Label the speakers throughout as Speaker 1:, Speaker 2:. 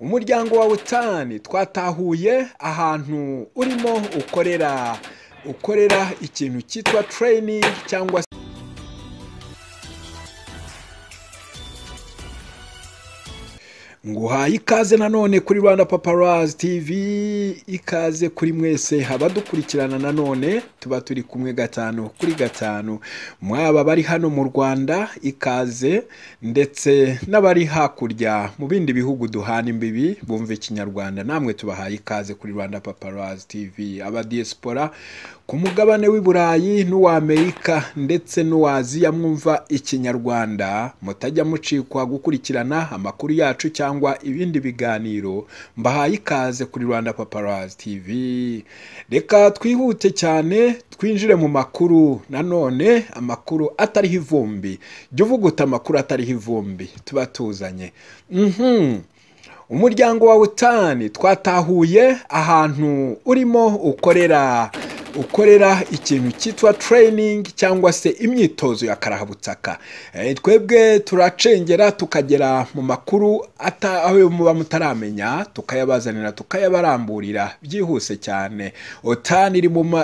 Speaker 1: umuryango wawe tani twatahuye ahantu urimo ukorera ukorera ikintu cyitwa tereyiningi cyangwa se nguhaye ikaze nanone kuri rwanda paparazi tivi ikaze kuri mwese abadukurikirana nanone tuba turi kumwe gatanu kuri gatanu mwaba bari hano mu rwanda ikaze ndetse n'abari hakurya mu bindi bihugu duhana imbibi bumva ikinyarwanda namwe tubahaye ikaze kuri rwanda paparazi tivi abadiyesipora ku mugabane w'i burayi n'uw'amerika ndetse n'uw'aziya mwumva ikinyarwanda mutajya mucikwa gukurikirana amakuru yacu cyangwa ibindi biganiro mbahaye ikaze kuri rwanda paparazi tv reka twihute cyane twinjire mu makuru nanone amakuru atariho ivumbi jya uvuguta amakuru atariho ivumbi tuba tuzanye mhm umuryango wawe tani twatahuye ahantu urimo ukorera ukorera ikintu cyitwa tereyiningi cyangwa se imyitozo ya karahabutaka twebwe turacengera tukagera mu makuru aho muba mutaramenya tukayabazanira tukayabaramburira byihuse cyane otani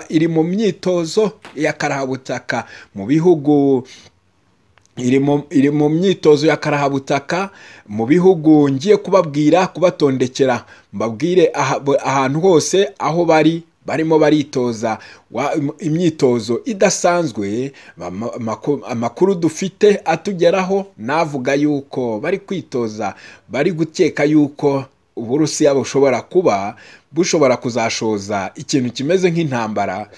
Speaker 1: iri mu myitozo ya karahabutaka mu bihugu iri mu myitozo ya karahabutaka mu bihugu ngiye kubabwira kubatondekera mbabwire ahantu hose aho bari barimo baritoza imyitozo idasanzwe amakuru dufite atugeraho navuga yuko bari kwitoza bari gukeka yuko uburusiya bushobora kuba bushobora kuzashoza ikintu kimeze nk'intambara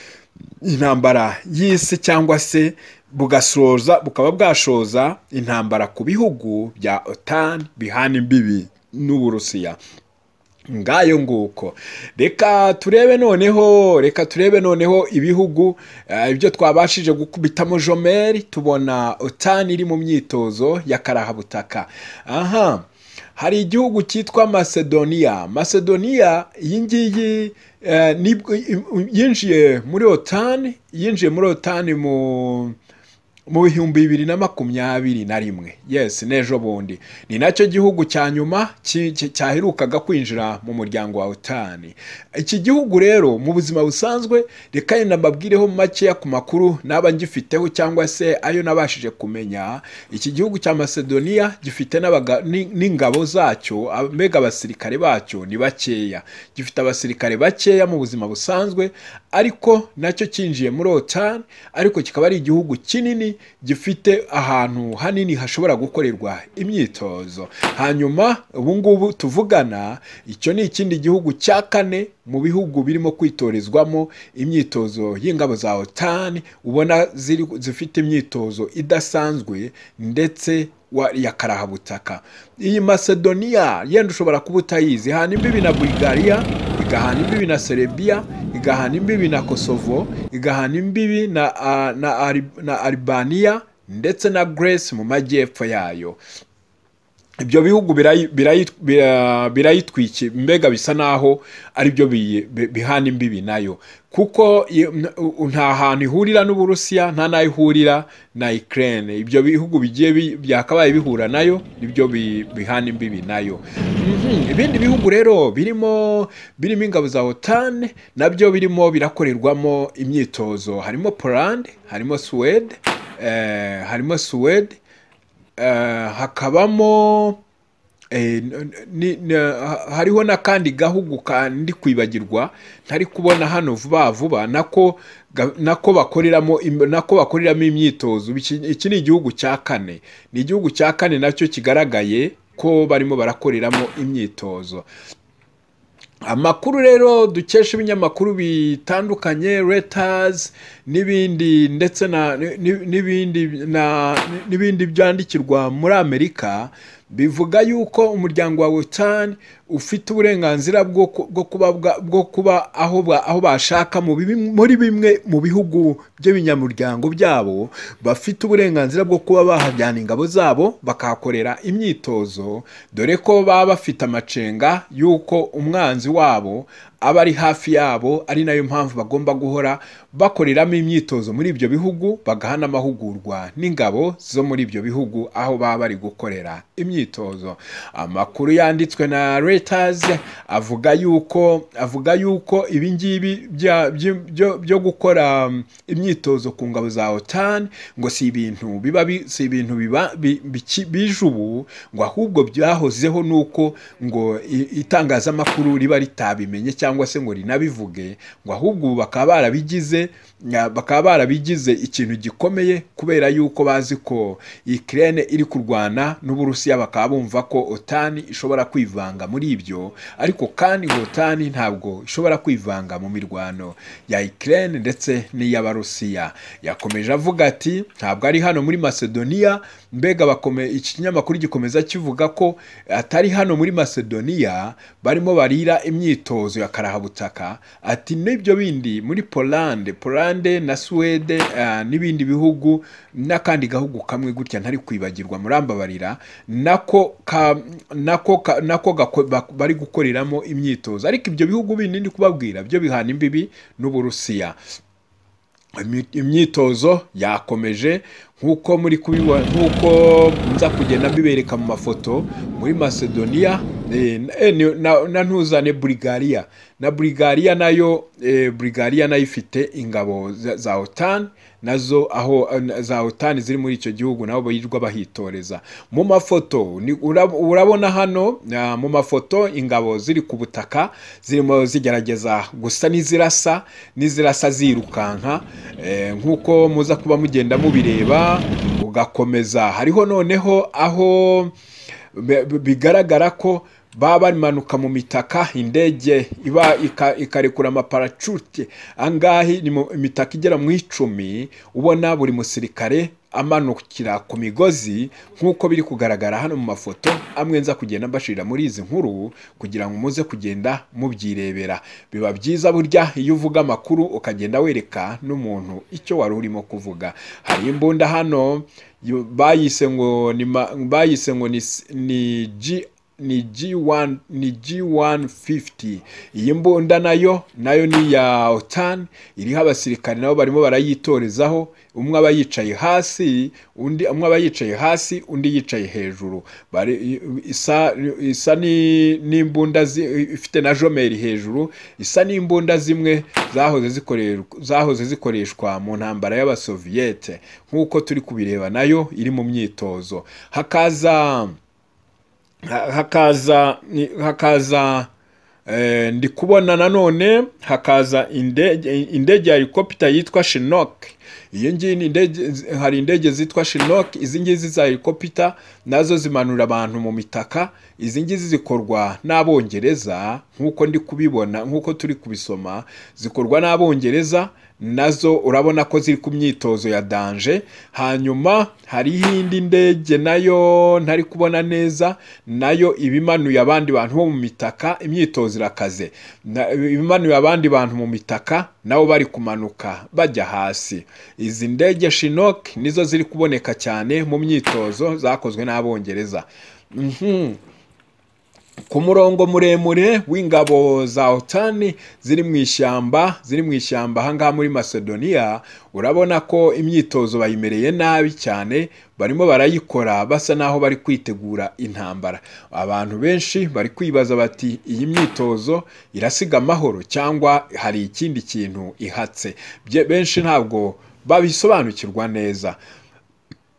Speaker 1: intambara y'isi cyangwa se bugasoza bukaba bwashoza intambara ku bihugu bya otani bihana imbibi n'uburusiya ngayo nguko reka turebe noneho reka turebe noneho ibihugu ibyo twabashije gukubitamo jomeri tubona otani iri mu myitozo ya karahabutaka aha hari igihugu cyitwa macedonia macedonia iyi ngiyi yinjiye muri otani yinjiye muri otani mu mu bihumbi bibiri na makumyabiri na rimwe yesi n'ejo bundi ni nacyo gihugu cya nyuma cyaherukaga kwinjira mu muryango wa otani iki gihugu rero mu buzima busanzwe reka yenda mbabwireho makeya ku makuru naba ngifiteho cyangwa se ayo nabashije kumenya iki gihugu cya macedonia gifite n'ingabo zacyo mbega abasirikare bacyo ni bakeya gifite abasirikare bakeya mu buzima busanzwe ariko nacyo cyinjiye muri otani ariko kikaba ari igihugu kinini gifite ahantu hanini hashobora gukorerwa imyitozo hanyuma ubungubu tuvugana icyo ni ikindi gihugu cya kane mu bihugu birimo kwitorezwamo imyitozo y'ingabo za otani ubona zifite imyitozo idasanzwe ndetse ya karahabutaka iyi macedonia yenda ushobora kuba utayizi hana imbibi na bulgaria igahana imbibi na serebiya igahana imbibi na kosovo igahana imbibi na, na, na aribaniya ndetse na Grace mu majyepfo yayo ibyo bihugu birayitwikira mbega bisa naho ari byo bihana imbibi nayo kuko nta hantu ihurira n'uburusiya nta n'aho ihurira na ikirere ibyo bihugu bigiye byakabaye bihura nayo nibyo bihana imbibi nayo ibindi bihugu rero birimo birimo ingabo za otani nabyo birimo birakorerwamo imyitozo harimo polande harimo suwede harimo suwede hakabamo hariho n'akandi gahugu kandi kwibagirwa ntari kubona hano vuba vuba nako nako bakoreramo nako bakoreramo imyitozo iki ni igihugu cya kane ni igihugu cya kane nacyo kigaragaye ko barimo barakoreramo imyitozo amakuru rero dukesha ibinyamakuru bitandukanye retazi n'ibindi ndetse n'ibindi byandikirwa muri amerika bivuga yuko umuryango wa wotani ufite uburenganzira bwo kuba aho bashaka muri bimwe mu bihugu by'abinyamuryango byabo bafite uburenganzira bwo kuba bahajyana ingabo zabo bakahakorera imyitozo dore ko baba bafite amacenga y'uko umwanzi wabo aba ari hafi yabo ari nayo mpamvu bagomba guhora bakoreramo imyitozo muri ibyo bihugu bagaha n'amahugurwa n'ingabo zo muri ibyo bihugu aho baba bari gukorera imyitozo amakuru yanditswe na Reuters avuga yuko avuga yuko ibi ngibi bya- byo- byo- byo gukora um, imyitozo ku ngabo za OTAN ngo si ibintu biba bi- si ibintu biba bi- biki- bije ubu ngo ahubwo byahozeho nuko ngo i- itangazamakuru riba ritabimenye cyangwa se ngo rinabivuge ngo ahubwo ubu bakaba barabigize na- bakaba barabigize ikintu gikomeye kubera yuko bazi ko Ukraine iri kurwana n'Uburusiya bakaba bumva ko OTAN ishobora kwivanga muri ibyo ariko kandi ngo OTAN ntabwo ishobora kwivanga mu mirwano ya Ukraine ndetse n'iy'Abarusiya yakomeje avuga ati ntabwo ari hano muri Macedonia mbega bakome iki kinyamakuru gikomeza kivuga ko atari hano muri Macedonia barimo barira imyitozo ya karahabutaka ati n'ibyo bindi muri Poland Poland na Swede eh, n'ibindi bihugu n'akandi gahugu kamwe gutya ntari kwibagirwa murambabarira nako ka, nako ka, nako gako- bak- bari gukoreramo imyitozo ariko ibyo bihugu bindi ndi kubabwira byo bihana imbibi n'Uburusiya Imi- imyitozo yakomeje nk'uko muri kubibona nk'uko nza kugenda mbibereka mu mafoto muri macedonia eh, eh, ni- na, na ntuzane bulgaria na bulgaria nayo eh, bulgaria nayo ifite ingabo za, za otan nazo aho eh, za otan ziri muri icyo gihugu nabo birirwa bahitoreza mu mafoto ni- urab- urabona hano ah, mu mafoto ingabo ziri ku butaka zirimo zigerageza gusa n'izirasa n'izirasa zirukanka eh, nk'uko muza kuba mugenda mubireba ugakomeza hariho noneho aho bi- bi- bigaragara ko baba bamanuka mu mitaka indege iba ika- ikarekura amaparacute angahe ni mu imitaka igera mu icumi ubona buri musirikare amanukira ku migozi nk'uko biri kugaragara hano mu mafoto amwe nza kugenda mbashirira muri izi nkuru kugira ngo muze kugenda mubyirebera biba byiza burya iyo uvuga amakuru ukagenda wereka n'umuntu icyo wari urimo kuvuga hari imbunda hano yo- bayise ngo ni ma- bayise ngo ni, s- ni G ni G1 ni G150 iyi mbunda nayo nayo ni ya OTAN iriho abasirikare nabo barimo barayitorezaho umwe aba yicaye hasi undi umwe aba yicaye hasi undi yicaye hejuru Bari- i- isa isa ni n'imbunda zi- ifite na jomeri hejuru isa n'imbunda zimwe zahoze zikoreshwa zahoze zikoreshwa mu ntambara y'abasoviyete nk'uko turi kubireba nayo iri mu myitozo hakaza ha- hakaza ni- hakaza eh, ndi kubona nanone hakaza indege indege ya helicopter yitwa Chinook iyo ngiyi ni indege hari indege zitwa Chinook izi ngizi za helicopter nazo zimanura abantu mu mitaka izi ngizi zikorwa n'abongereza nk'uko ndi kubibona nk'uko turi kubisoma zikorwa n'abongereza nazo urabona ko ziri ku myitozo ya danje hanyuma hariho indi ndege nayo ntari kubona neza nayo ibimanuye abandi bantu bo mu mitaka imyitozo irakaze Na- ibimanuye abandi bantu mu mitaka nabo bari kumanuka bajya hasi izi ndege shinok nizo ziri kuboneka cyane mu myitozo zakozwe n'abongereza Mhm ku murongo muremure w'ingabo za otani ziri mu ishyamba ziri mu ishyamba ahangaha muri macedonia urabona ko imyitozo bayimereye nabi cyane barimo barayikora basa n'aho bari kwitegura intambara abantu benshi bari kwibaza bati iyi myitozo irasiga amahoro cyangwa hari ikindi kintu ihatse Bye- benshi ntabwo babisobanukirwa neza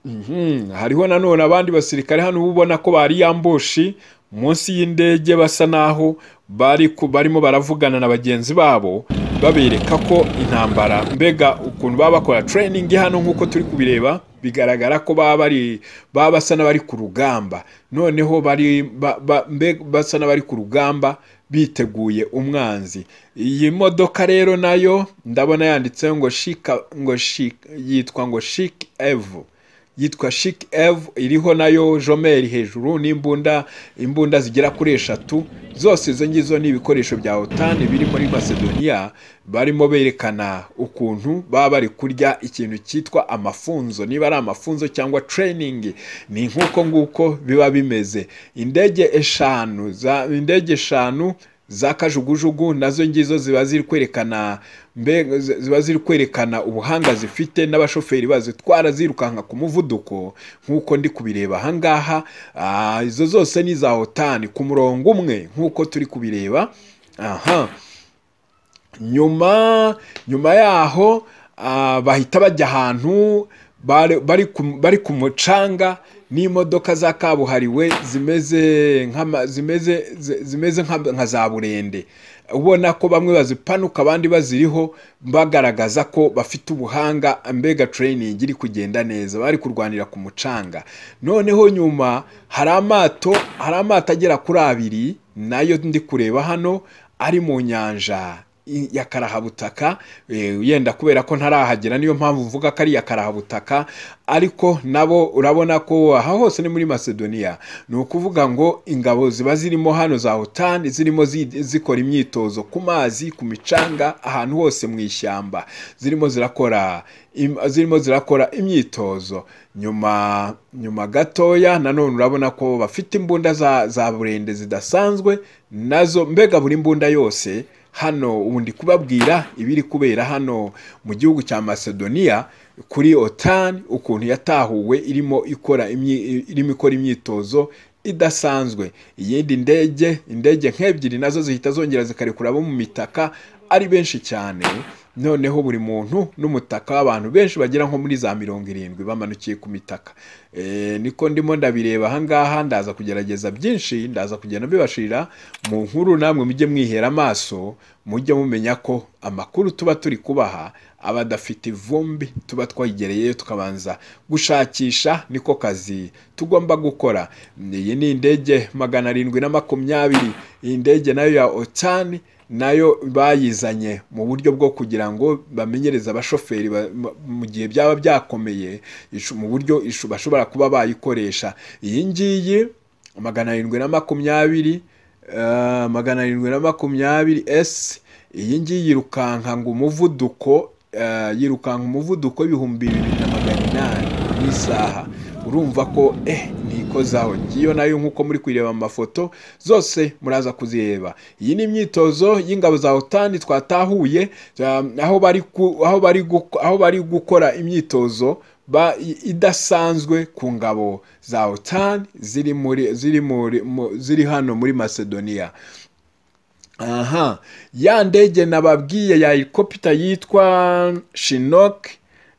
Speaker 1: Mhm, hariho nanone abandi basirikare hano uba ubona ko bari yambushi munsi y'indege basa naho bari ku- barimo baravugana na bagenzi babo babereka ko intambara mbega ukuntu baba bakora training hano nk'uko turi kubireba bigaragara ko baba bari baba basa n'abari ku rugamba noneho bari ba, ba, mbega basa n'abari ku rugamba biteguye umwanzi iyi modoka rero nayo ndabona yanditseho ngo shika ngo shika yitwa ngo shik evu yitwa Chic Eve iriho nayo jomeri hejuru n'imbunda imbunda zigera kuri eshatu zose izo ngizo ni ibikoresho bya otani biri muri macedonia barimo berekana ukuntu baba bari kurya ikintu cyitwa amafunzo niba ari amafunzo cyangwa training ni nk'uko nguko biba bimeze indege eshanu za indege eshanu za kajugujugu nazo ngizo ziba ziri kwerekana mbe ziba ziri kwerekana ubuhanga zifite n'abashoferi bazitwara zirukanka ku muvuduko nk'uko ndi kubireba ahangaha Ah, izo zose ni za otani ku murongo umwe nk'uko turi kubireba aha nyuma nyuma yaho ah, bahita bajya ahantu bari- bari ku- bari ku mucanga n'imodoka za kabuhariwe zimeze nk'ama- zimeze zi- zimeze nka nka za burende ubona ko bamwe bazipanuka abandi baziriho bagaragaza ko bafite ubuhanga mbega training iri kugenda neza bari kurwanira ku mucanga noneho nyuma hari amato hari amato agera kuri abiri nayo ndi kureba hano ari mu nyanja i- ya karahabutaka eh, yenda kubera ko ntarahagera niyo mpamvu mvuga ko ari iya karahabutaka ariko nabo urabona ko aha hose ni muri macedonia ni ukuvuga ngo ingabo ziba zirimo hano za otani zirimo zi- zikora imyitozo ku mazi ku micanga ahantu hose mu ishyamba zirimo zirakora im- zirimo zirakora imyitozo nyuma nyuma gatoya nanone urabona ko bafite imbunda za, za burende zidasanzwe nazo mbega buri mbunda yose hano ubundi kubabwira ibiri kubera hano mu gihugu cya macedonia kuri otan ukuntu yatahuwe irimo ikora imyi- irimo ikora imyitozo idasanzwe iyindi ndege indege nk'ebyiri nazo zihita zongera zikarekura abo mu mitaka ari benshi cyane noneho buri muntu n'umutaka w'abantu benshi bagera nko muri za mirongo irindwi bamanukiye ku mitaka Eh, niko ndimo ndabireba ahangaha ndaza kugerageza byinshi ndaza kugenda mbibashirira mu nkuru namwe mujye mwihera amaso mujye mumenya ko amakuru tuba turi kubaha aba adafite ivumbi tuba twayigereyeyo tukabanza gushakisha niko kazi tugomba gukora iyi ni indege magana arindwi na makumyabiri iyi ndege nayo ya otani nayo bayizanye mu buryo bwo kugira ngo bamenyereze abashoferi ba- mu- mu gihe byaba byakomeye ishu- mu buryo ishu- bashobora kuba bayikoresha iyi ngiyi magana arindwi na makumyabiri eh, magana arindwi na makumyabiri esi iyi ngiyi yirukanka ngo umuvuduko eh, yirukanka umuvuduko w'ibihumbi bibiri na magana inani mu isaha urumva ko eh ntikozaho ngiyo nayo nk'uko muri kuyireba mu mafoto zose muraza kuzireba iyi ni imyitozo y'ingabo za otani twatahuye um, aho bari ku- aho bari guko- aho bari gukora imyitozo ba i- idasanzwe ku ngabo za otani ziri muri ziri muri mu- ziri hano muri macedonia aha ya ndege nababwiye ya helicopter yitwa shinok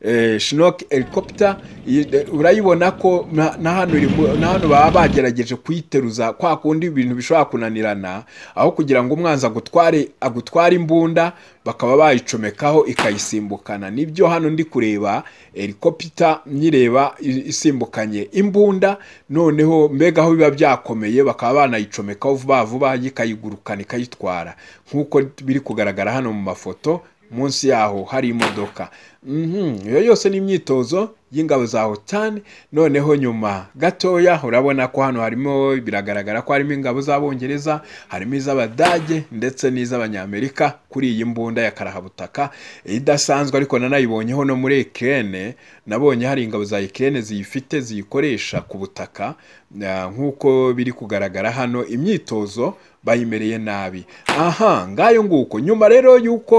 Speaker 1: eh, shinok helicopter iyi- eh, urayibona ko na na hano iri mu- na hano baba bagerageje kuyiteruza kwa kundi ibintu bishobora kunanirana aho kugira ngo umwanzi agutware agutware imbunda bakaba bayicomekaho ikayisimbukana nibyo hano ndi kureba helicopter nyireba i- isimbukanye imbunda noneho mbega aho biba byakomeye bakaba banayicomekaho vuba vuba yikayigurukana ikayitwara nk'uko biri kugaragara hano mu mafoto munsi yaho hari imodoka Mhm, iyo yose ni imyitozo y'ingabo za otani noneho nyuma gatoya urabona ko hano harimo biragaragara ko harimo ingabo z'abongereza harimo iz'abadage ndetse n'iz'abanyamerika kuri iyi mbunda ya karahabutaka idasanzwe ariko nanayibonyeho no muri ekirene nabonye hari ingabo za ekirene ziyifite ziyikoresha ku butaka na- nk'uko biri kugaragara hano imyitozo bayimereye nabi aha ngayo nguko nyuma rero y'uko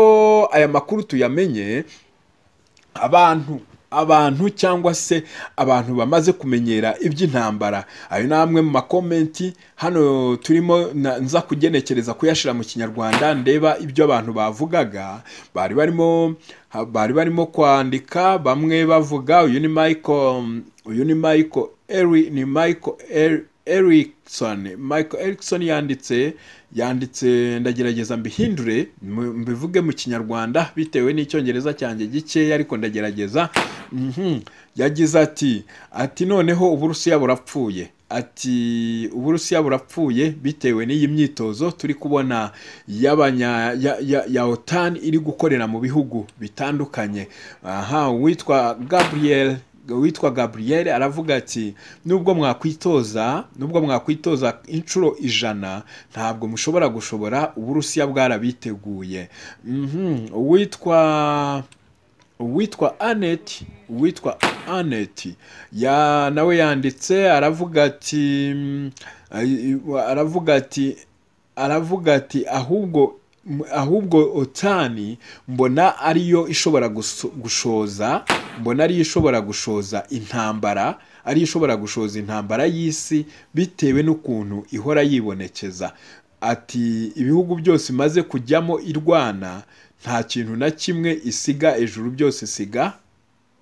Speaker 1: aya makuru tuyamenye abantu abantu cyangwa se abantu bamaze kumenyera iby'intambara ayo ni amwe mu makomenti hano turimo na- nza kugenekereza kuyashyira mu kinyarwanda ndeba ibyo abantu bavugaga bari barimo ha- bari barimo kwandika bamwe bavuga uyu ni michael uyu ni michael eri ni michael eri Erickson Michael Erickson yanditse yanditse ndagerageza mbihindure mu- mbivuge mu kinyarwanda bitewe n'icyongereza cyanjye gikeya ariko ndagerageza Mhm. yagize ati ati noneho uburusiya burapfuye ati uburusiya burapfuye bitewe n'iyi myitozo turi kubona y'abanya ya, ya, ya otani iri gukorera mu bihugu bitandukanye aha uwitwa gabriel witwa gabriel aravuga ati nubwo mwakwitoza nubwo mwakwitoza inshuro ijana ntabwo mushobora gushobora uburusiya bwarabiteguye Mhm. uwitwa uwitwa anet uwitwa anet ya nawe yanditse aravuga ati mm, ay- aravuga ati aravuga ati ahubwo ahubwo otani mbona ariyo ishobora guso- gushoza mbona ariyo ishobora gushoza intambara ariyo ishobora gushoza intambara y'isi bitewe n'ukuntu ihora yibonekeza ati ibihugu byose imaze kujyamo irwana nta kintu na kimwe isiga ejuru byose isiga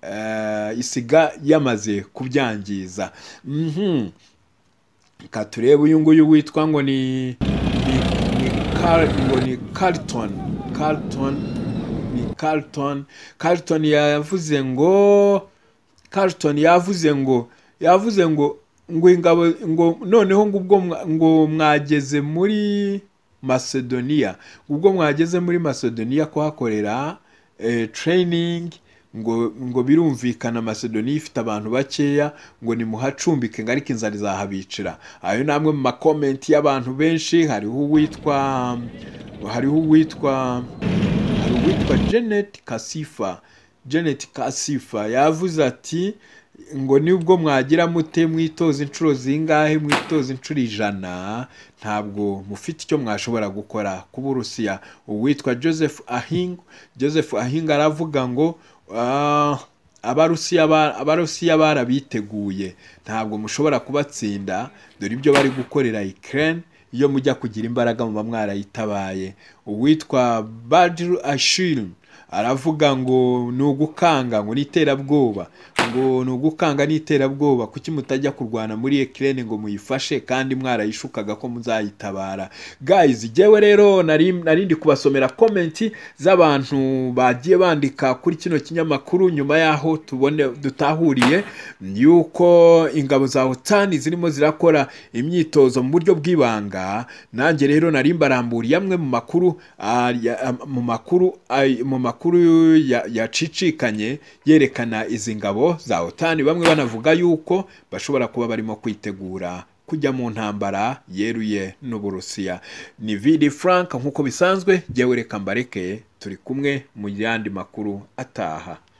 Speaker 1: eh, isiga yamaze kubyangiza Mhm. reka turebe uyu nguyu witwa ngo ni ni- ni Car- ngo ni Carlton Carlton ni Carlton Carlton yavuze ngo Carlton yavuze ngo yavuze ngo ngo ingabo ngo noneho ngo ubwo mwa- ngo mwageze muri Macedonia ubwo mwageze muri Macedonia kuhakorera eh, training ngo ngo birumvikana Macedonia ifite abantu bakeya ngo nimuhacumbike ngo ariko inzara izahabicira ayo ni amwe mu makomenti y'abantu benshi hariho uwitwa hariho uwitwa hari uwitwa Janet Kasifa Janet Kasifa yavuze ati ngo nibwo mwagira mute mwitoza inshuro zingahe mwitoza inshuro ijana ntabwo mufite icyo mwashobora gukora ku burusiya uwitwa Joseph Ahing Joseph Ahing aravuga ngo "Ah, abarusiya ba- abarusiya barabiteguye ntabwo mushobora kubatsinda dore ibyo bari gukorera Ukraine iyo mujya kugira imbaraga muba mwarayitabaye uwitwa badiru ashiru aravuga ngo ni ugukanga ngo ni iterabwoba ngo ni ugukanga ni iterabwoba kuki mutajya kurwana muri ekirene ngo muyifashe kandi mwarayishukaga ko muzayitabara guys jyewe rero nari nari ndi kubasomera komenti z'abantu bagiye bandika kuri kino kinyamakuru nyuma y'aho tubone dutahuriye yuko ingabo za otani zirimo zirakora imyitozo mu buryo bw'ibanga nanjye rero nari mbaramburiye amwe mu makuru ah, ya- am- mu makuru ay- mu makuru ya- yacicikanye yerekana izi ngabo za otani bamwe banavuga yuko bashobora kuba barimo kwitegura kujya mu ntambara yeruye n'uburusiya ni vidi frank nk'uko bisanzwe jyewe reka mbareke turi kumwe mu yandi makuru ataha